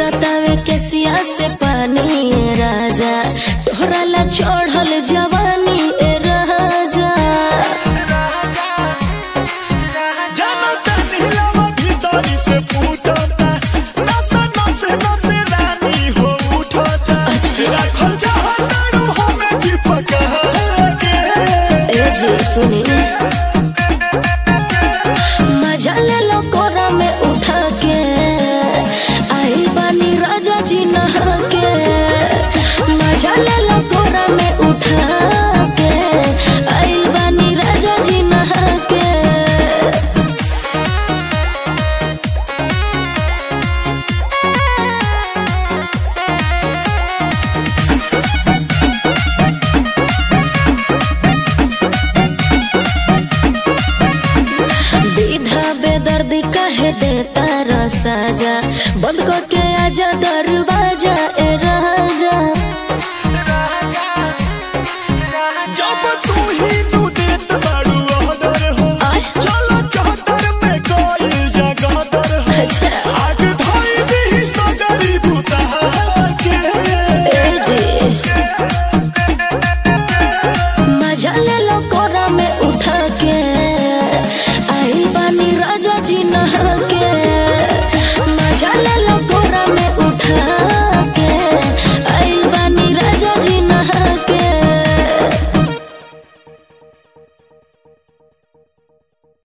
गिरतावे केसिया से पानी ए राजा तोहरा ला चढ़ल जवानी ए राजा जानो तनिलवा भीतरी से फूटता नस नस नस रानी हो उठता अच्छा। राखल चाहतारू हमें चिपका के ए जी सुनी मजा ले लो कोरा में उठा के आई बानी राजा जी नहा के मजा ले लो कोरा में उठा के आई बानी राजा जी नहा के दीधा बेदर्दी कहे देता रसाजा बंद करके आजा दरवाजा